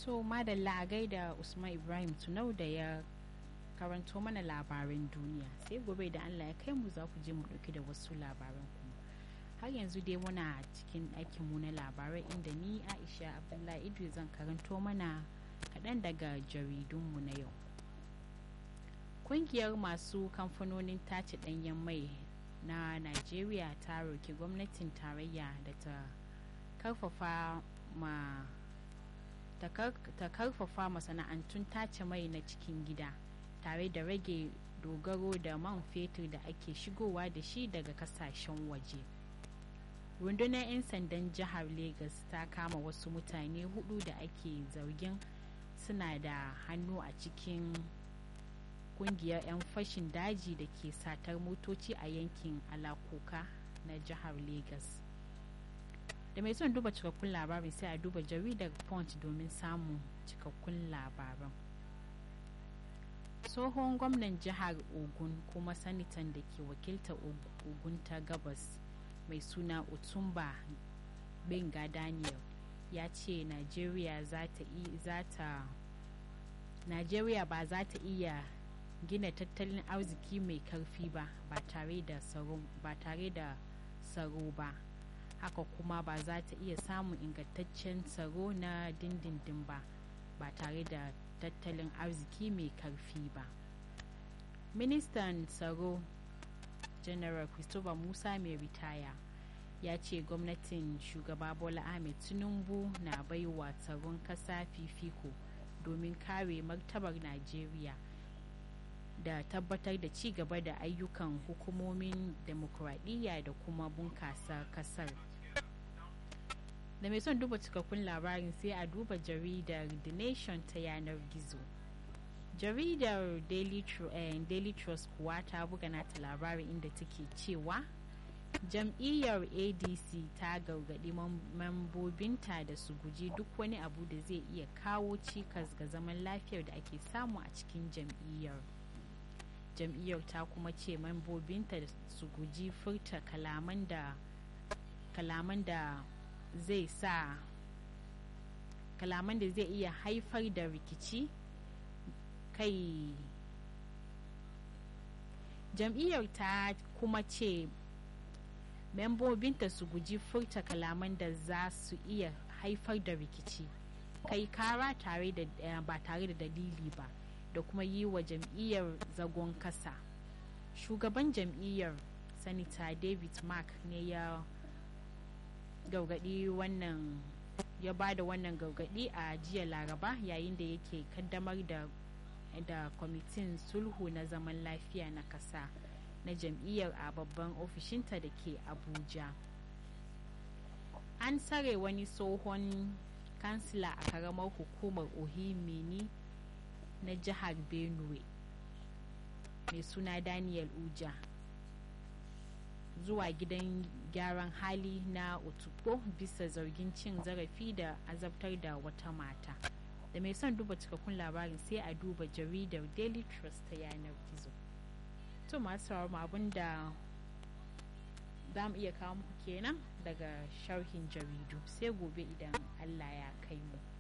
so madalla a gaida usman ibrahim tunau da ya karanto mana labaran duniya sai gobe da allah ya kai mu za ku je mu dauki da wasu labaran kuma har yanzu dai muna cikin aikin mu na labarai inda ni aisha abdullahi idris zan karanto mana kaɗan daga jaridunmu na yau kungiyar masu kamfanonin tace ɗanyen mai na najeriya ta roki gwamnatin tarayya da ta karfafa ma ta karfafa masana'antun tace mai na cikin gida tare da rage dogaro da man fetur da ake shigowa da shi daga kasashen waje rundunar 'yan sandan jihar lagos ta kama wasu mutane hudu da ake zargin suna da hannu a cikin kungiyar 'yan fashin daji da ke satar motoci a yankin alakoka na jihar lagos da mai son duba cikakkun labarin sai a duba jaridar punch domin samun cikakkun labaran tsohon gwamnan jihar ogun kuma sanitan da ke wakilta ogun ta gabas mai suna otumba benga daniel ya ce nigeria najeriya ba za ta iya gina tattalin arziki mai karfi ba ba tare da tsaro ba haka kuma ba za ta iya samun ingantaccen tsaro na dindindin ba ba tare da tattalin arziki mai karfi ba ministan tsaro general christopher musa mai ritaya ya ce gwamnatin shugaba bola ahmed tinubu na baiwa tsaron kasa fifiko domin kare martabar najeriya da tabbatar da ci gaba da ayyukan hukumomin demokuraɗiyya da kuma bunkasa kasar da mai son duba cikakkun labarin sai a duba jaridar the nation ta yanar gizo jaridar daily, eh, daily trust kuwa ta buga nata labarin inda take cewa jam'iyyar adc ta gargaɗi mambobinta da su guji duk wani abu da zai iya kawo cikas ga zaman lafiyar da ake samu a cikin jam'iyyar jam'iyyar ta kuma ce mambobinta da su guji furta kalaman da kalaman da zai sa kalaman da zai iya haifar da rikici kai jam'iyyar ta kuma ce membobinta su guji furta kalaman da za su iya haifar da rikici kai kara tare da ba tare da dalili ba da kuma yi wa jam'iyyar zagon kasa shugaban jam'iyyar sanita david mark ne ya gaugadi wannan ya ba da wannan gaugadi a jiya laraba yayin da yake kaddamar da da kwamitin sulhu na zaman lafiya na kasa na jam'iyyar a babban ofishinta da ke abuja an tsare wani tsohon kansila a karamar hukumar ohimini na jihar benue mai suna daniel uja zuwa gidan gyaran hali na otukpo bisa zargin cin zarafi da azabtar da wata mata da mai son duba cikakkun labarin sai a duba jaridar daily trust ta yanar gizo to masu abin da za mu iya kawo muku kenan daga sharhin jaridu sai gobe idan allah ya kai mu